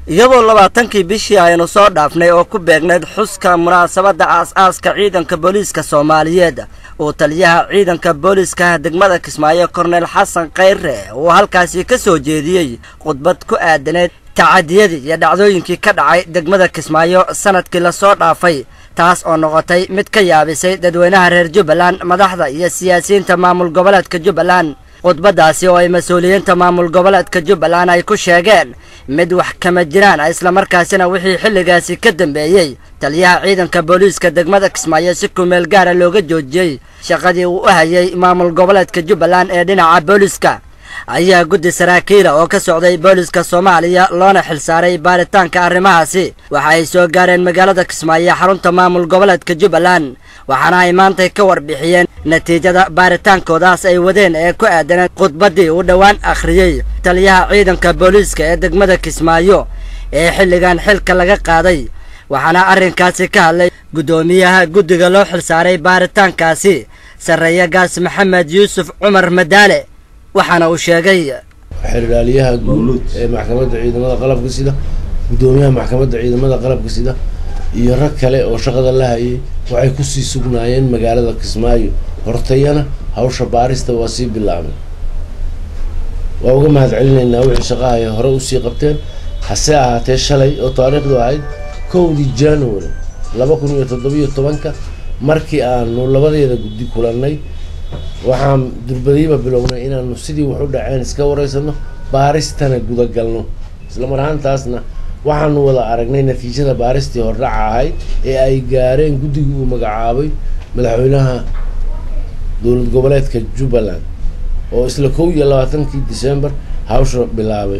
iyadoo labaatankii bishii aynu soo dhaafnay oo ku beegnayd xuska munaasabadda aas-aaska ciidanka booliiska soomaaliyeed uu taliyaha ciidanka booliiska degmada kismaayo korneyl xasan khayre uu halkaasi ka soo jeediyey khudbad ku aadaneyd tacadiyadii iyo dhacdooyinkii ka dhacay degmada kismaayo sanadkii lasoo dhaafay taas oo noqotay mid ka yaabisay dadweynaha reer jubbaland madaxda iyo siyaasiyiinta maamul goboleedka jubbaland khudbaddaasi oo ay mas-uuliyiinta maamul goboleedka jubbaland ay ku sheegeen mid wax kama jiraan islamarkaasina wixii xilligaasi ka dambeeyey taliyaha ciidanka booliiska degmada kismaayo si kumeel gaara looga joojiyey shaqadii uu u hayay maamul goboleedka jubbaland ee dhinaca booliiska ayaa guddi saraakiila oo ka socday booliiska soomaaliya loona xilsaaray baaritaanka arrimahaasi waxa ay soo gaareen magaalada kismaayo xarunta maamul goboleedka jubbaland waxaana ay maantay ka warbixiyeen natiijada baaritaankoodaas ay wadeen ee ku aadaneen khudbaddii uu dhowaan akhriyey taliyaha ciidanka booliiska ee degmada kismaayo ee xilligan xilka laga qaaday waxaana arrinkaasi ka hadlay guddoomiyaha guddiga loo xilsaaray baaritaankaasi sarreeya gaas maxamed yuusuf cumar madaale waxaana uu sheegay xeriraaliyaha guud ee maxkamadda ciidamada qalabka sida guddoomiyaha maxkamadda ciidamada qalabka sida iyo rag kale oo shaqada la hayay waxay kusii sugnaayeen magaalada kismaayo hortayana hawsha baarista waa sii bilaabay waa uga mahad celinaynaa wixii shaqahay hore usii qabteen hase ahaatee shalay oo taariikhdu ahayd kowdii january laba kun iyo toddobiyo tobanka markii aanu labadeeda guddi kulannay waxaan durbadiiba bilownay inaanu sidii wax u dhaceen iska wareysano baaristana gudagalno isla mar ahaantaasna waxaanu wada aragnay natiijada baaristii hordhaca ahayd ee ay gaareen guddigii uu magacaabay madaxweynaha dowlad goboleedka jubbaland oo isla kow iyo labaatankii december hawsha bilaabay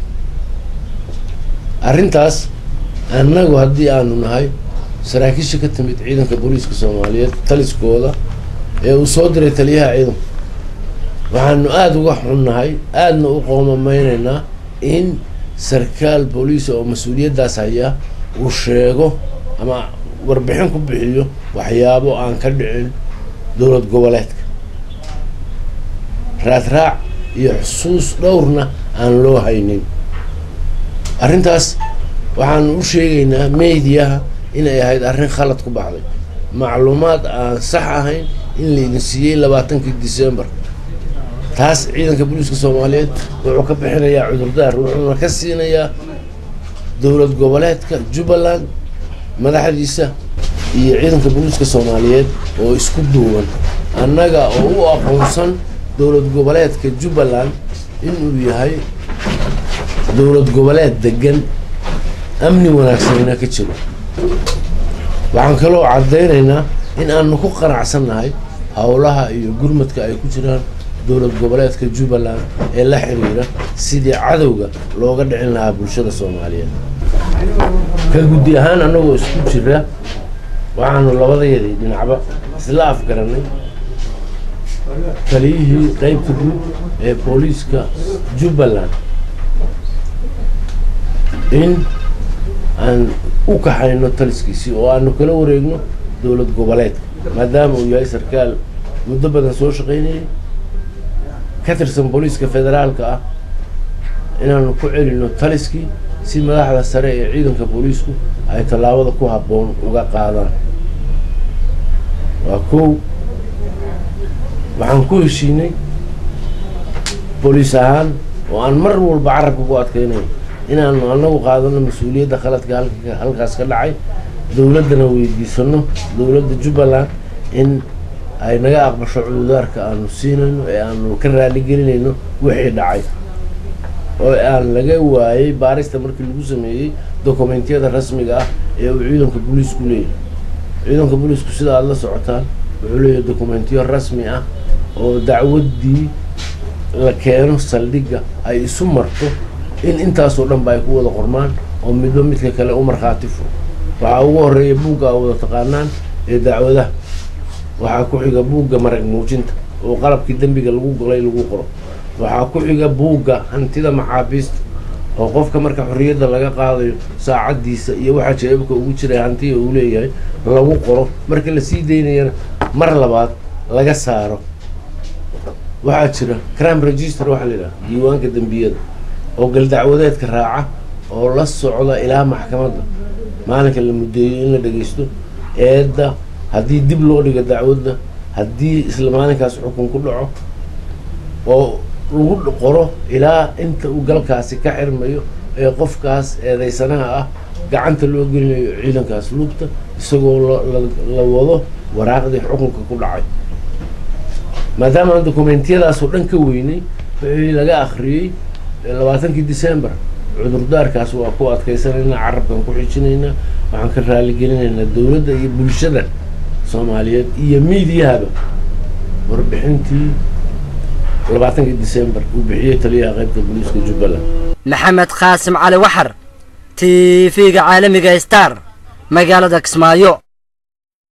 arrintaas annagu haddii aanu nahay saraakiisha ka timid ciidanka booliiska soomaaliyeed taliskooda ee uu soo diray taliyaha ciidanku waxaanu aada uga xunnahay aadna u qoomameyneynaa in sarkaal booliisa oo mas-uuliyaddaas haya uu sheego ama warbixin ku bixiyo waxyaabo aan ka dhicin dowlad goboleedka raadraac iyo xusuus dhowrna aan loo haynin arrintaas waxaanu u sheegaynaa mediyaha inay ahayd arrin khalad ku baxday macluumaad aan sax ahayn in laydin siiyey labaatankii december taas ciidanka booliiska soomaaliyeed wuxuu ka bixinayaa cudurdaar wuxuuna ka siinayaa dowlad goboleedka jubbaland madaxdiisa iyo ciidanka booliiska soomaaliyeed oo isku duuban annaga oo u aqoonsan dowlad goboleedka jubbaland inuu yahay dowlad goboleed degan amni wanaagsanina ka jiro waxaan kaloo caddaynaynaa in aanu ku qanacsannahay howlaha iyo gurmadka ay ku jiraan dowlad goboleedka jubbaland ee la xiriira sidii cadowga looga dhicin lahaa bulshada soomaaliyeed ka guddi ahaan annagoo isku jira waxaanu labadayadii dhinacba isla afgaranay taliyihii qeybta guud ee booliiska jubbaland in aan u kaxayno taliskiisii oo aanu kala wareegno dowlad goboleedka maadaama uu yahay sarkaal muddo badan soo shaqaynayay ka tirsan booliiska federaalka ah inaanu ku celino taliskii si madaxda sare ee ciidanka booliisku ay tallaabada ku habboon uga qaadaan waa kow waxaan ku heshiinay booliis ahaan oo aan mar walba carabka ku adkaynayo inaanu anagu qaadano mas-uuliyadda khaladka halkaas ka dhacay dowladdana weydiisano dowladda jubbaland in ay naga aqbasho cududaarka aanu siinayno ee aanu ka raaligelinayno wixii dhacay oo aan laga waayay baarista markii lagu sameeyey dokumentiyada rasmiga ah ee uu ciidanka booliisku leeyahay ciidanka booliisku sida aada la socotaan wuxuu leeyahay dokumentiyo rasmi ah oo dacwaddii la keeno saldhigga ay isu marto in intaasoo dhan ba ay ku wada qormaan oo midba midka kale u markhaati furo waxaa ugu horreeya buugga a wada taqaanaan ee dacwadaha waxaa ku xiga buugga marag muujinta oo qalabkii dembiga lagu golay lagu qoro waxaa ku xiga buugga hantida maxaabiista oo qofka marka xorriyadda laga qaadayo saacaddiisa iyo waxaa jeebabka ugu jiray hantiya uu leeyahay lagu qoro marka la sii daynayana mar labaad laga saaro waxaa jira crime register waxaa la yidhaha diiwaanka dembiyada oo galdacwadeedka raaca oo la socda ilaa maxkamadda maalinka la muddeeyo in la dhegeysto eedda haddii dib loo dhigo dacwadda haddii isla maalinkaas xukun ku dhaco oo lagu qoro ilaa inta uu galkaasi ka xirmayo ee qofkaas eedeysanaha ah gacanta loo gelinayo ciidankaas lugta isagoo la wado waraaqdii xukunka ku dhacay maadaama aan dokumentiyadaasoo dhan ka weynay wixii laga akhriyey labaatankii december cudurdaarkaas waa ku adkaysanaynaa carabkan ku xijinaynaa waxaan ka raaligelinaynaa dowladda iyo bulshada soomaaliyeed iyo miidiyahaba warbixintii labaatankii december uu bixiyey taliyaha qaybta booliiska jubbaland maxamed qaasim cali waxar t v-ga caalamiga star magaalada kismaayo